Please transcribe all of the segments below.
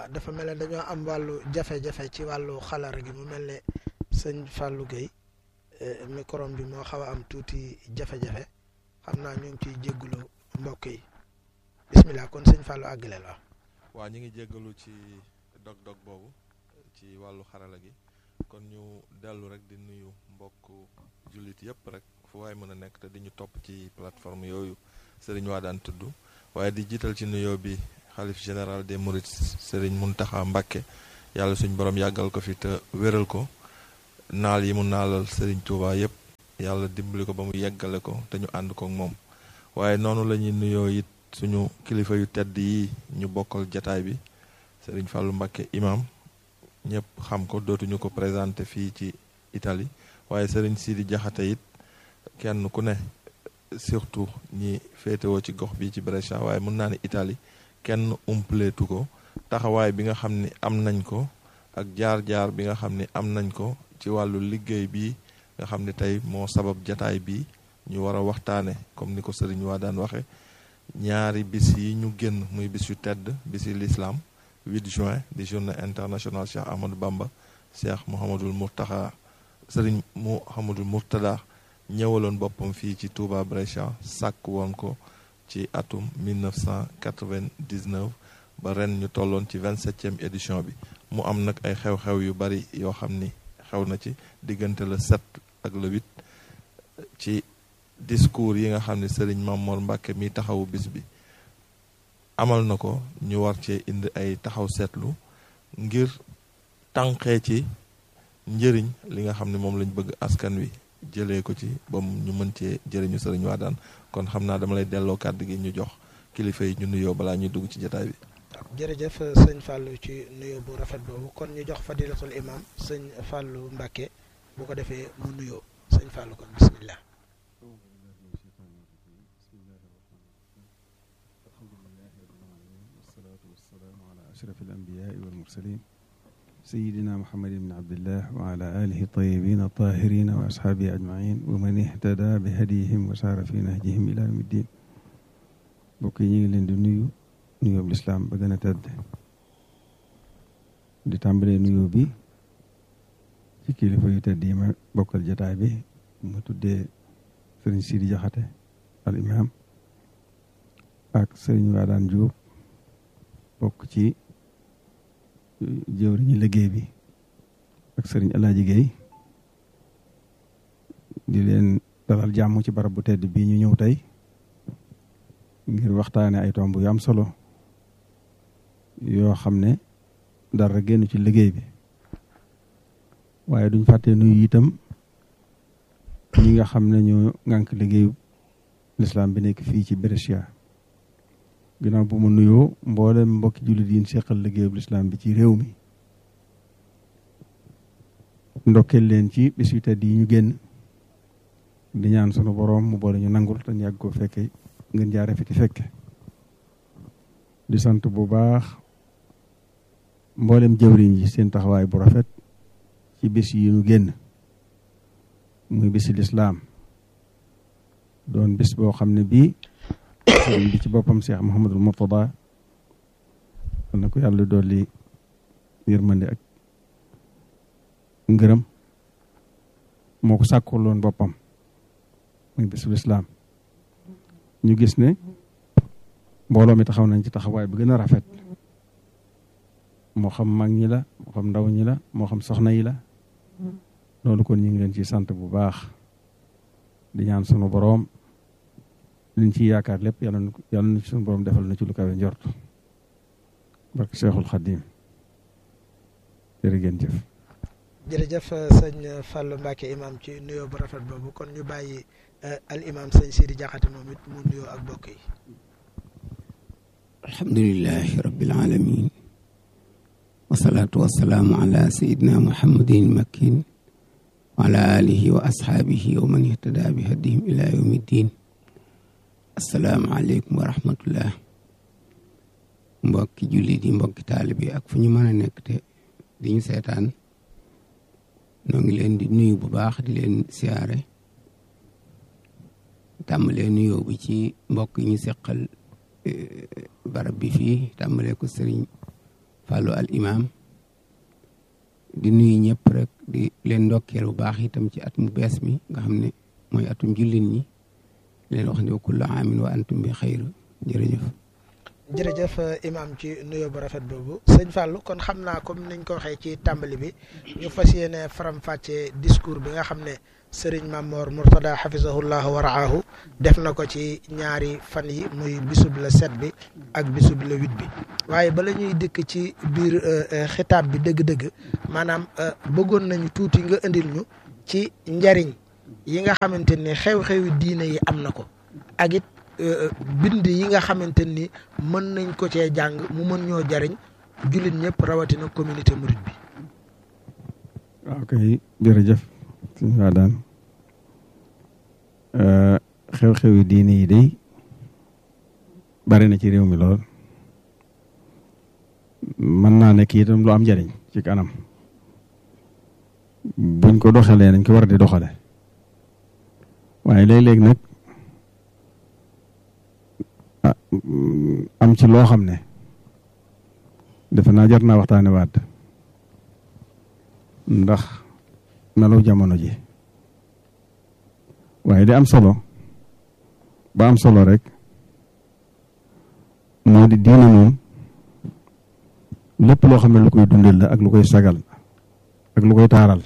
dafa mel ne dañoo am wàllu jafe-jafe ci wàllu xalara gi mu mel ne sëñ Fallou Gueye micro bi moo xaw a am tuuti jafe-jafe xam naa ñu ngi ciy jégalu mbokk yi bismillah kon sëñ Fallou àggale la waaw ñu ngi jéggalu ci dog-dog boobu ci wàllu xarala gi kon ñu dellu rek di nuyu mbokk jullit yëpp rek fu waay mën a nekk te di ñu topp ci plateforme yooyu sëriñ waa daan tudd waaye di jiital ci nuyoo bi xalif général des mourides sëriñ Muntaxa Mbàkke yàlla suñ borom yàggal ko fi te wéral ko naal yi mu naalal sëriñ Tuubaa yëpp yàlla dimbali ko ba mu yeggale ko te ñu ànd ko moom waaye noonu la ñuy nuyoo it suñu kilifa yu tedd yi ñu bokkal jataay bi sëriñ Fàllu Mbàkke imam ñëpp xam ko dootuñu ko présenté fii ci Italie waaye sëriñ Sidi Jaxate it kenn ku ne surtout ñi féetewoo ci gox bi ci Brescia waaye mën naa ne Italie kenn umpleetu ko taxawaay bi nga xam ni am nañ ko ak jaar-jaar bi nga xam ni am nañ ko ci wàllu liggéey bi nga xam ne tey moo sabab jataay bi ñu war a waxtaane comme ni ko sëriñ waa daan waxe ñaari bis yi ñu génn muy bis yu tedd bis yi l'islam 8 juin di journée internationale Cheikh Ahmadou Bamba Cheikh Mouhamadul Mourtaxa sëriñ Mouhamadul Mourtada ñëwaloon boppam fii ci Touba Brescia sàkk woon ko ci atum 1999 ba ren ñu tolloon ci 27e édition bi mu am nag ay xew-xew yu bari yoo xam ni xew na ci diggante le 7 ak le 8 ci discours yi nga xam ne sëriñ Mamor Mbàkke mi taxawu bis bi amal na ko ñu war cee indi ay taxaw seetlu ngir tànqee ci njëriñ li nga xam ne moom lañ bëgg askan wi jëlee ko ci ba ñu mën cee jëriñu sëriñ Waadaan kon xam naa dama lay delloo kàddu gi ñu jox kilifa yi ñu nuyoo balaa ñuy dugg ci jotaay bi. jërëjëf sëñ Fallou ci nuyoo bu rafet boobu kon ñu jox fadilatul imam sëñ Fallou Mbàkke bu ko defee mu nuyoo sëñ Fallou kon bismillah أشرف الأنبياء والمرسلين سيدنا محمد بن عبد الله وعلى آله الطيبين الطاهرين وأصحابه أجمعين ومن اهتدى بهديهم وسار في نهجهم إلى يوم الدين bokk yi ñu ngi leen di nuyu nuyoo bu lislaam ba gën a tedd di tàmbalee nuyoo bi ci kilifa yu tedd yi ma bokkal jataay bi mu tuddee sëriñ Sidi Jaxate al imam ak sëriñ Waadaan Jóob bokk ci jëwriñu liggéey bi ak sëriñ Alaaji Géey di leen dalal jàmm ci barab bu tedd bii ñu ñëw tey ngir waxtaane ay tomb yu am solo yoo xam ne dara génn ci liggéey bi waaye duñ fàtte nuyu itam ñi nga xam ne ñoo ngànk liggéeyu lislaam bi nekk fii ci Brescia ginnaaw bu mu nuyoo mboolem mbokki jullit yi seqal liggéeyu lislaam bi ci réew mi ndokkeel leen ci bis yu tedd yi ñu génn di ñaan sunu boroom mu boole ñu nangul te ñu yàgg ko fekke ngeen jaare fi ti fekke di sant bu baax mboolem jëwriñ yi seen taxawaay bu rafet ci bis yi ñu génn muy bisi lislaam doon bis boo xam ne bii sëriñ bi ci boppam Cheikh Mouhamadul Mourtada na ko yàlla dolli yërmande ak ngërëm moo ko sàkkuloon boppam muy bisu lislaam ñu gis ne mbooloo mi taxaw nañ ci taxawaay bi gën a rafet moo xam mag ñi la moo xam ndaw ñi la moo xam soxna yi la loolu kon ñu ngi leen ci sant bu baax di ñaan sunu boroom liñ ci yaakaar lépp yàlla na yàlla na sunu boroom defal na ci lu kawe njort barke Cheikhul Khadim jërë ngeen jëf jërëjëf sëñ Fallou Mbacke imam ci nuyoo bu rafet boobu kon ñu bàyyi al imam sëñ Sidi Jaxate moom it mu nuyoo ak bokk yi alhamdulilahi rabbil alamin wasalaatu wasalaamu ala sayidina muhammadin makin wa ala alihi wa ashaabihi wa man ihtada bi hadihim ila yawmi ddin assalaamu aleykum wa rahmatullah mbokki jullit yi mbokki taalibe yi ak fu ñu mën a nekk te di ñu seetaan noo ngi leen di nuyu bu baax di leen siyaare tàmbalee nuyoo bi ci mbokk yi ñu seqal barab bi fii tàmbalee ko sëriñ Fallou al imam di nuyu ñëpp rek di leen ndokkeel bu baax itam ci at mu bees mi nga xam ne mooy atum jullit ñi leen wax ne wa kullu aamin wa antum bi xayr jërëjëf jërëjëf imam ci nuyoo bu rafet boobu sëñ Fallou kon xam naa comme niñ ko waxee ci tàmbali bi ñu fas yéene faram-fàccee discours bi nga xam ne sëriñ Mamor Mourtada xafisahullah wa raahu def na ko ci ñaari fan yi muy bisub le sept bi ak bisub le huit bi waaye bala ñuy dikk ci biir xitaab bi dëgg-dëgg maanaam bëggoon nañu tuuti nga indil ñu ci njariñ yi nga xamante ni xew-xewi diine yi am na ko ak it bind yi nga xamante ni mën nañ ko cee jàng mu mën ñoo jariñ jullit ñëpp rawatina communauté mouride bi. waaw kay jërëjëf suñu waa daan xew-xewi diine yi day bari na ci réew mi lool mën naa nekk itam lu am njariñ ci kanam buñ ko doxalee nañ ko war di doxale waaye léeg-léeg nag am ci loo xam ne defe naa jar naa waxtaane waat ndax melu jamono ji waaye di am solo ba am solo rek moo di diine moom lépp loo xam ne lu koy dundal la ak lu koy sagal ak lu koy taaral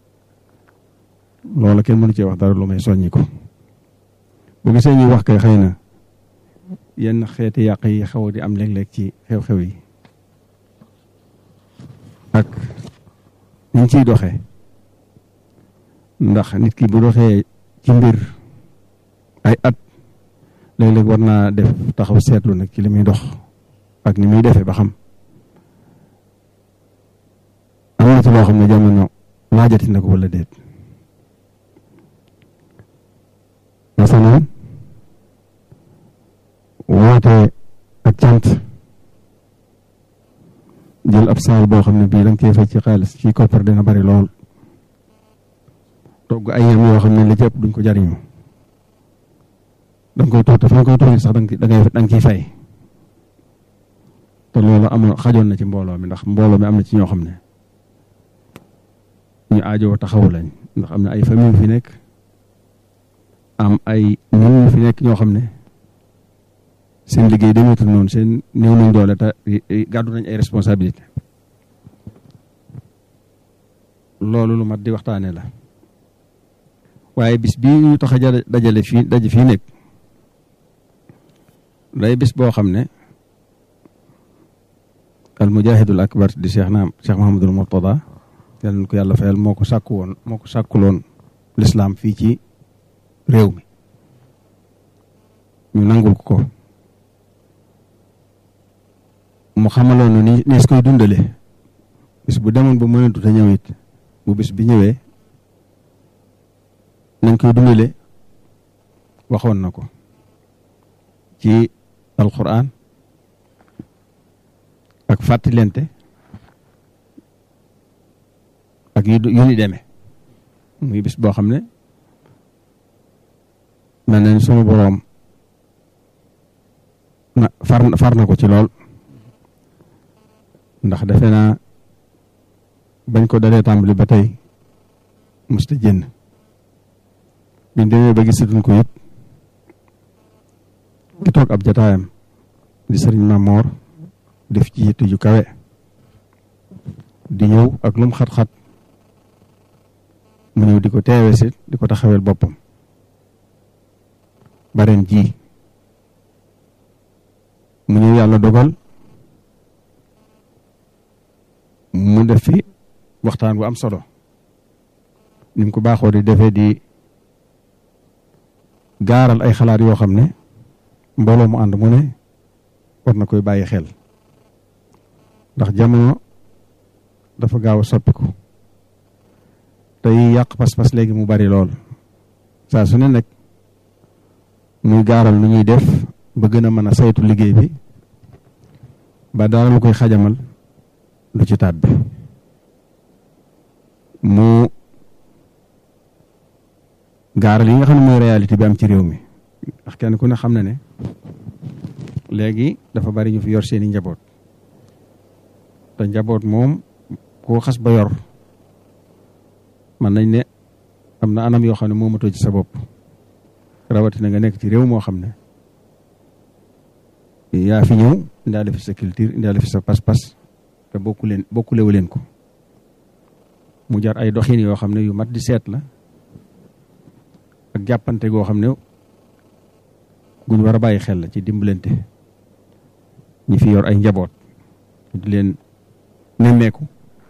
loola kenn mënu cee wax dara lu may soññi ko bu gisee ñuy wax kay xëy na yenn xeeti yàq yi xaw di am léeg-léeg ci xew-xew yi ak ñu ciy doxee ndax nit ki bu doxee ci mbir ay at léeg-léeg war naa def taxaw seetlu nag ci li muy dox ak ni muy defee ba xam am na ci loo xam ne jamono laajati na ko wala déet masalan woote ak cant jël ab saal boo xam ne bii da nga cee fay ci xaalis ci koppar dina bari lool togg ay yem yoo xam ne li ci ëpp duñ ko jariñu da nga koy toog te fa nga koy toogee sax da nga da nga ciy fay te loolu amoon xajoon na ci mbooloo mi ndax mbooloo mi am na ci ñoo xam ne ñu aajoo taxawu lañ ndax am na ay famille fi nekk am ay nit ñu fi nekk ñoo xam ne seen liggéey demeetul noonu seen néew nañ doole te gàddu nañ ay responsabilité loolu lu mat di waxtaane la waaye bis bii ñu tax a dajale fii daje fii nekk day bis boo xam ne al mujahidul akbar di cheikh naam cheikh mahamadul murtada yal na ko yàlla fayal moo ko sàkku woon moo ko sàkkuloon lislaam fii ci réew mi ñu nangul ko ko mu xamaloon nu ni nees koy dundale bis bu demoon ba mënatu te ñëw it bu bis bi ñëwee nañ koy dundale waxoon na ko ci alquran ak fàttalente ak yu yu ni demee muy bis boo xam ne mel nañ suma boroom na far far na ko ci lool ndax defe naa bañ ko dalee tàmbali ba tey musta jënn biñ demee ba gisatuñ ko it ki toog ab jataayam di sëriñ Mamoor def ci yitte ju kawe di ñëw ak lum xat-xat mu ñëw di ko teewe si di ko taxawel boppam bareen ji mu ñëw yàlla dogal mu def fi waxtaan bu am solo ni mu ko baaxoo di defee di gaaral ay xalaat yoo xam ne mbooloo mu ànd mu ne war na koy bàyyi xel ndax jamono dafa gaaw a soppiku tey yàq pas-pas léegi mu bari lool saa su ne nag muy gaaral lu ñuy def ba gën a mën a saytu liggéey bi ba dara lu koy xajamal lu ci taat bi mu gaaral yi nga xam ne mooy réalité bi am ci réew mi ndax kenn ku ne xam na ne léegi dafa bari ñu fi yor seeni njaboot te njaboot moom koo xas ba yor man nañ ne am na anam yoo xam ne moomatoo ci sa bopp rawatina nga nekk ci réew moo xam ne yaa fi ñëw indaale fi sa culture indaale fi sa pas-pas te bokku leen bokkulewu leen ko mu jar ay doxin yoo xam ne yu mat di seet la ak jàppante goo xam ne guñ war a bàyyi xel la ci dimbalante ñi fi yor ay njaboot di leen nemmeeku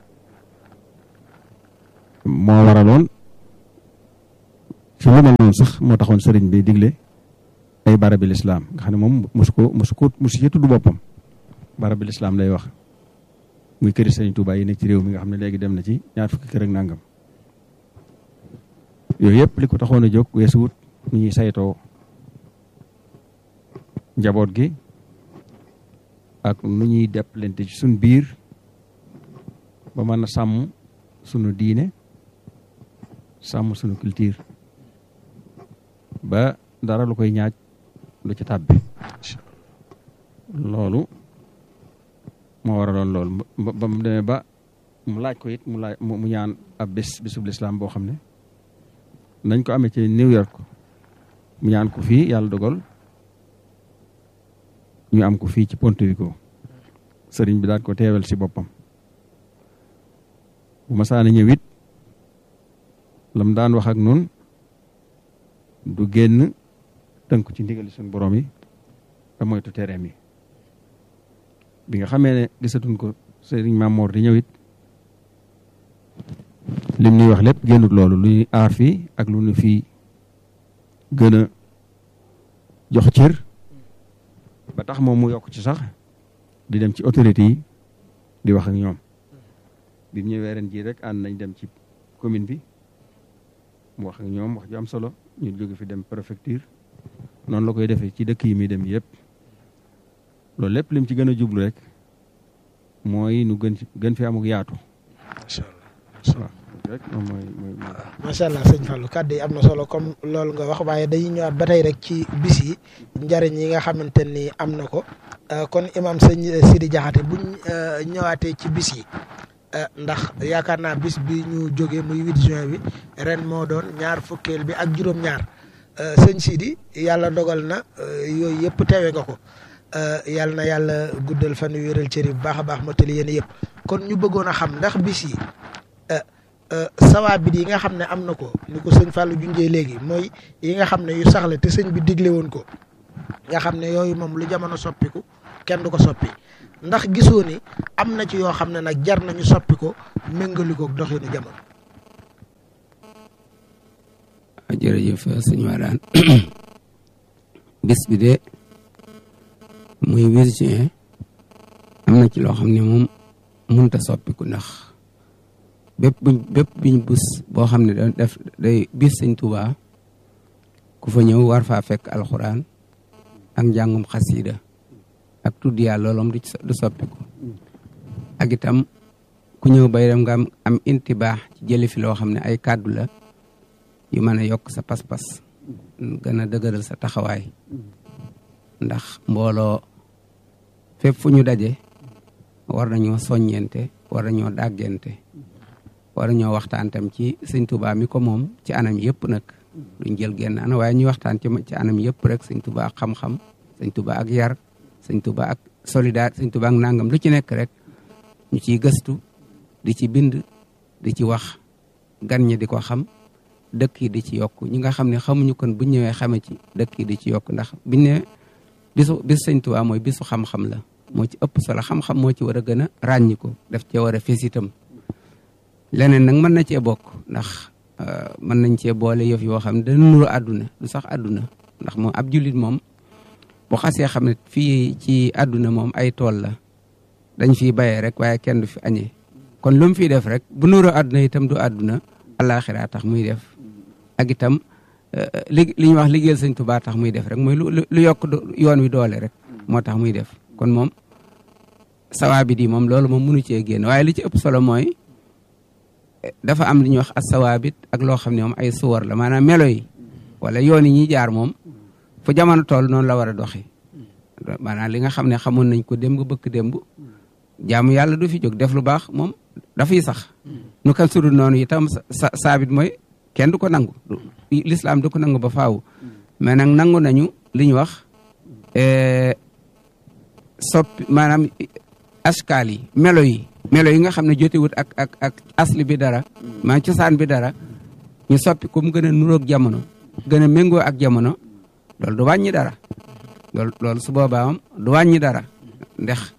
moo waraloon ci lu mel noonu sax moo taxoon sëriñ bi digle ay barabi lislaam nga xam ne moom mosu ko mosu ko mosu ci tudd boppam barabi lislaam lay wax muy këri sëriñ Tuubaa yi nekk ci réew mi nga xam ne léegi dem na ci ñaar fukki kër ak nangam yooyu yëpp li ko taxoon a jóg weesu wut nu ñuy saytoo njaboot gi ak nu ñuy deppalante ci suñ biir ba mën a sàmm sunu diine sàmm sunu culture ba dara lu koy ñaaj lu ci tàbbi loolu moo waraloon loolu ba mu demee ba mu laaj ko it mu laaj mu ñaan ab bés bésub lislaam boo xam ne nañ ko amee ci New York mu ñaan ko fii yàlla dogal ñu am ko fii ci Puerto Rico sëriñ bi daan ko teewal si boppam bu ma saana ñëw it lam daan wax ak nun du génn tënku ci ndigali suñu borom yi te moytu tereem yi bi nga xamee ne gisatuñ ko sëriñ Mamoor di ñëw it lim ñuy wax lépp génnut loolu lu ñuy aar fii ak lu ñu fii gën a jox cër ba tax moom mu yokk ci sax di dem ci autorité yi di wax ak ñoom bi mu ñëwee ren jii rek ànd nañ dem ci commune bi mu wax ak ñoom wax ju am solo ñu jóge fi dem préfecture noonu la koy defee ci dëkk yi muy dem yëpp loolu lépp lim ci gën a jublu rek mooy nu gën gën fi amuk yaatu. macha allah rek moom mooy mooy. macha allah sëñ Fallou kàddu yi am na solo comme loolu nga wax waaye dañuy ñëwaat ba tey rek ci bis yi njariñ yi nga xamante ni am na ko kon imam sëñ Sidi Diakhaté buñ ñëwaatee ci bis yi ndax yaakaar naa bis bi ñu jógee muy 8 juin bi ren moo doon ñaar fukkeel bi ak juróom-ñaar sëñ Sidi yàlla dogal na yooyu yëpp teewe nga ko yàlla na yàlla guddal fan yu wéral cër yi bu baax a baax motali yéen yëpp kon ñu bëggoon a xam ndax bis yi. sawaabit yi nga xam ne am na ko ni ko sëñ Fallou junjee léegi mooy yi nga xam ne yu saxle te sëñ bi digle woon ko nga xam ne yooyu moom lu jamono soppiku kenn du ko soppi ndax gisoo ni am na ci yoo xam ne nag jar nañu soppi ko méngali ko doxinu jamono. jërëjëf sëñ Wadane bis bi de muy 8 juin am na ci loo xam ne moom mënut a soppiku ndax. bépp buñ bépp biñ bus boo xam ne da def day bis sëñ Tuubaa ku fa ñëw war faa fekk alxuraan ak njàngum xasiida ak tudd yàlla loolom du du soppiku ak itam ku ñëw bay dem nga am am intibaax ci jëli fi loo xam ne ay kàddu la yu mën a yokk sa pas-pas gën a dëgëral sa taxawaay ndax mbooloo fépp fu ñu daje war nañoo soññente war nañoo dàggente war ñoo waxtaan tam ci sëñ Touba mi ko moom ci anam yëpp nag duñ jël genn ana waaye ñuy waxtaan ci ci anam yëpp rek sëñ Touba ak xam-xam sëñ Touba ak yar sëñ Touba ak solidarité sëñ Touba ak nangam lu ci nekk rek ñu ciy gëstu di ci bind di ci wax gan ñi di ko xam dëkk yi di ci yokk ñi nga xam ne xamuñu kon buñ ñëwee xame ci dëkk yi di ci yokk ndax biñ ne bisu bis sëñ Touba mooy bisu xam-xam la moo ci ëpp solo xam-xam moo ci war a gën a ràññi ko daf cee war a fés itam leneen nag mën na cee bokk ndax mën nañ cee boole yëf yoo xam ne dana nuru àdduna du sax àdduna ndax moom ab jullit moom bu xasee xam ne fii ci àdduna moom ay tool la dañ fiy bayee rek waaye kenn du fi añee kon lu mu fiy def rek bu nuru àdduna itam du àdduna àllaaxira tax muy def ak itam li li ñuy wax liggéeyal sëñ Tuubaa tax muy def rek mooy lu lu yokk yoon wi doole rek moo tax muy def kon moom sawaabit yi moom loolu moom mënu cee génn waaye li ci ëpp solo mooy dafa am li ñuy wax asawaabit ak loo xam ne moom ay suwar la maanaam melo yi wala yoon yi ñuy jaar moom fu jamono toll noonu la war a doxee maanaam li nga xam ne xamoon nañ ko démb bëkk démb jaamu yàlla du fi jóg def lu baax moom dafay sax nu kan sudul noonu itam sa saabit mooy kenn du ko nangu l'islam du ko nangu ba faaw mais nag nangu nañu li ñu wax soppi maanaam askaal yi melo yi melo yi nga xam ne jotewut ak ak ak asli bi dara maa cosaan bi dara ñu soppi ko mu gën a nuroog jamono gën a méngoo ak jamono loolu du wàññi dara loolu loolu su boobaa moom du wàññi dara ndax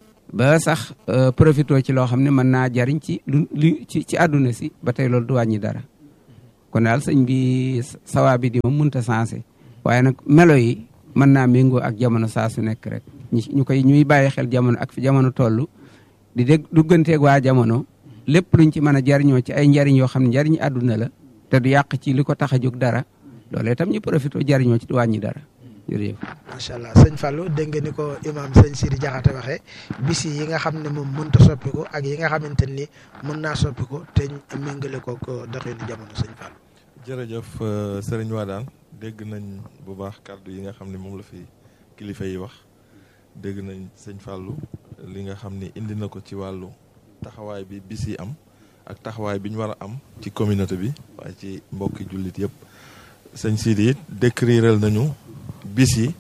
ba sax profité ci loo xam ne mën naa jariñ ci lu li ci ci àdduna si ba tey loolu du wàññi dara kon daal sëñ bi sawaa bi di moom mënta sensé waaye nag melo yi mën naa méngoo ak jamono saa su nekk rek ñu koy ñuy bàyyi xel jamono ak fi jamono toll di dégg dugganteeg waa jamono lépp luñ ci mën a jariñoo ci ay njariñ yoo xam ne njariñ àdduna la te du yàq ci li ko tax a jóg dara loolee itam ñu profité jariñoo ci du wàññi dara jërëjëf macha allah sëñ Fallou dégg nga ni ko imaam sëñ Sidi Jaxate waxee bis yi nga xam ne moom mënta soppiku ak yi nga xamante ni mën naa soppiku te méngale ko ko doxinu jamono sëñ Fallou. jërëjëf sëriñ Wadaan dégg nañ bu baax kàddu yi nga xam ne moom la fi kilifa yi wax dégg nañ sëñ Fallou li nga xam ni indi na ko ci wàllu taxawaay bi bis yi am ak taxawaay bi ñu war a am ci communauté bi waaye ci mbokki jullit yëpp sëñ Sidi it décriral nañu bis yi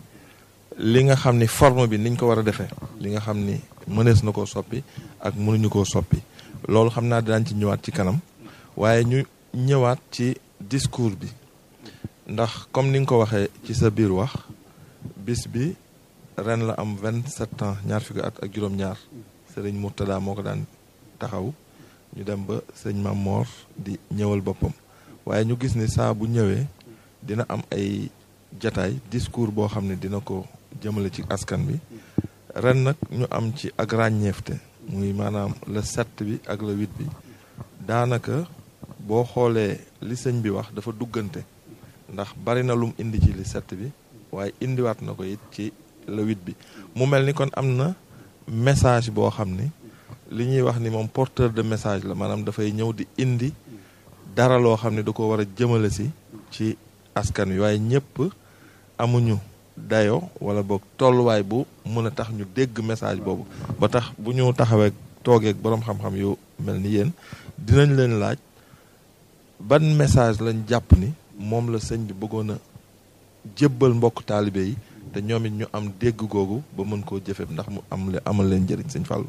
li nga xam ni forme bi niñ ko war a defee li nga xam ni mënees na koo soppi ak mënuñu koo soppi loolu xam naa daañ ci ñëwaat ci kanam waaye ñu ñëwaat ci discours bi ndax comme ni nga ko waxee ci sa biir wax bis bi ren la am vingt sept ans ñaar fukki at ak juróom-ñaar sëriñ Murtada moo ko daan taxaw ñu dem ba sëñ Mam Moor di ñëwal boppam waaye ñu gis ni saa bu ñëwee dina am ay jataay discours boo xam ne dina ko jëmale ci askan bi ren nag ñu am ci ak ràññeefte muy maanaam le sept bi ak le huit bi daanaka boo xoolee li sëñ bi wax dafa duggante ndax bari na lum indi ci li sept bi waaye indiwaat na ko it ci le huit bi mu mel ni kon am na message boo xam ni li ñuy wax ni moom porteur de message la maanaam dafay ñëw di indi dara loo xam ne da ko war a jëmale si ci askan wi waaye ñëpp amuñu dayo wala boog tolluwaay bu mën a tax ñu dégg message boobu ba tax bu ñu taxawee toogeeg boroom xam-xam yu mel ni yéen dinañ leen laaj ban message lañ jàpp ni moom la sëñ bi bëggoon a jébbal mbokk taalibe yi te ñoom it ñu am dégg googu ba mën koo jëfe ndax mu am le amal leen njëriñ sëñ Fallou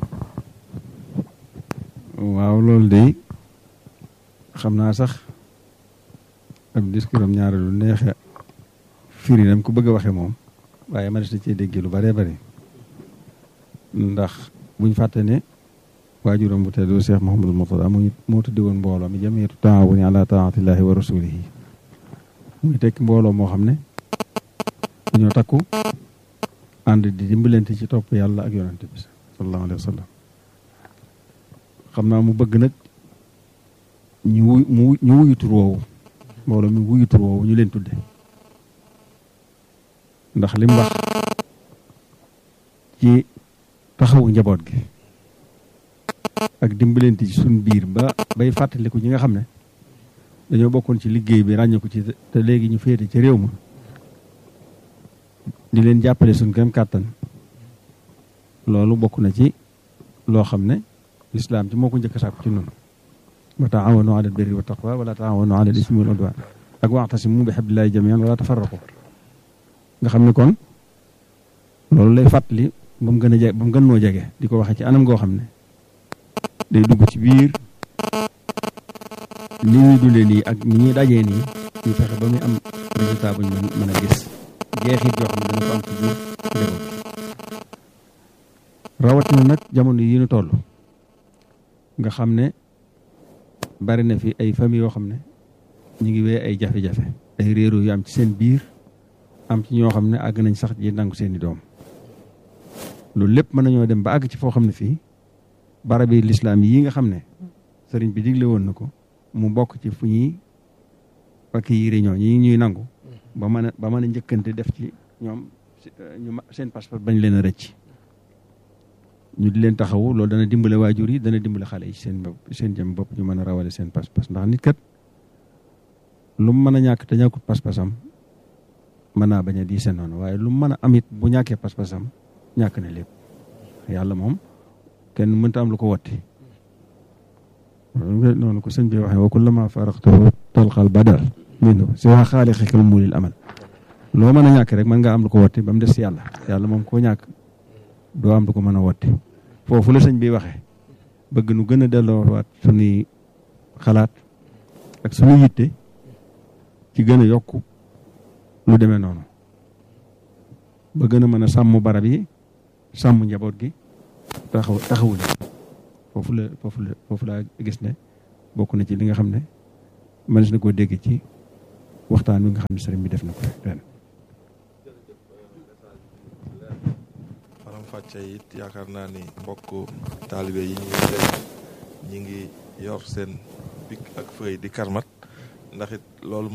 waaw loolu de xam naa sax ab discours am ñaare lu neexe firi nam ko bëgg a waxe moom waaye ma des na cee déggee lu bëree bëri ndax buñ fàtte ne waajuram bu tedd Cheikh Mouhamadul Mourtada mu moo tuddi woon mbooloo mi jamiyatu taawuni ala taatillahi wa rasulihi muy tekki mbooloo moo xam ne dañoo takku ànd di dimbalante ci topp yàlla ak yonante bi sallallahu alayhi wa sallam xam naa mu bëgg nag ñu wuy mu ñu wuyu tur woowu mbooloo mi wuyu tur woowu ñu leen tudde ndax li mu wax ci taxawu njaboot gi ak dimbalante ci suñ biir ba bay fàttaliku ñi nga xam ne dañoo bokkoon ci liggéey bi ràññeeku ci te léegi ñu féete ci réew ma di leen jàppale suñ kem kàttan loolu bokk na ci loo xam ne lislaam ci moo ko njëkk a sàkku ci noonu wa taawanu ala albirri wa taqwa wala taawanu ala al-ismi wal udwan ak wa'tasimu bi hablillahi jami'an wala tafarraqu nga xam ne kon loolu lay fàttali ba mu gën a jege ba mu gën noo jege di ko waxee ci anam goo xam ne day dugg ci biir ni ñuy dundee nii ak ni ñuy dajee nii ñu fexe ba muy am résultat bu ñu mën a gis jeexit yoo xam ne dana ko am ci biir njaboot rawatina nag jamono yi ñu toll nga xam ne bari na fi ay famille yoo xam ne ñu ngi wee ay jafe-jafe ay réeróo yu am ci seen biir am ci ñoo xam ne àgg nañ sax ji nangu seeni doom loolu lépp mën nañoo dem ba àgg ci foo xam ne fii barabi lislaam yi nga xam ne sëriñ bi digle woon na ko mu bokk ci fu ñuy fakki yi réunion ñi ñuy nangu ba mën a ba mën a njëkkante def ci ñoom ñu seen passeport bañ leen a rëcc ñu di leen taxawu loolu dana dimbale waajur yi dana dimbale xale yi seen bopp seen jëm bopp ñu mën a rawale seen pas-pas ndax nit kat lu mu mën a ñàkk te ñàkkut pas-pasam mën naa bañ a diise noonu waaye lu mu mën a am it bu ñàkkee pas-pasam ñàkk na lépp yàlla moom kenn mënta am lu ko wotti noonu ko sëñ bi waxee wa kullama faraqtahu talqal badal minhu si waa xaalixikal muulil amal loo mën a ñàkk rek mën ngaa am lu ko wotti ba mu des si yàlla yàlla moom koo ñàkk doo am lu ko mën a wotti foofu la sëñ bi waxee bëgg nu gën a delloowaat suñuy xalaat ak suñu yitte ci gën a yokk lu demee noonu ba gën a mën a sàmm barab yi sàmm njaboot gi taxaw taxawuñu foofu la foofu la foofu laa gis ne bokk na ci li nga xam ne mënees na koo dégg ci waxtaan wi nga xam ne sëriñ bi def na ko ren. faram fàcce it yaakaar naa ni mbokk taalibe yi ñuy dégg ñi ngi yor seen bic ak feuille di karmat ndax it loolu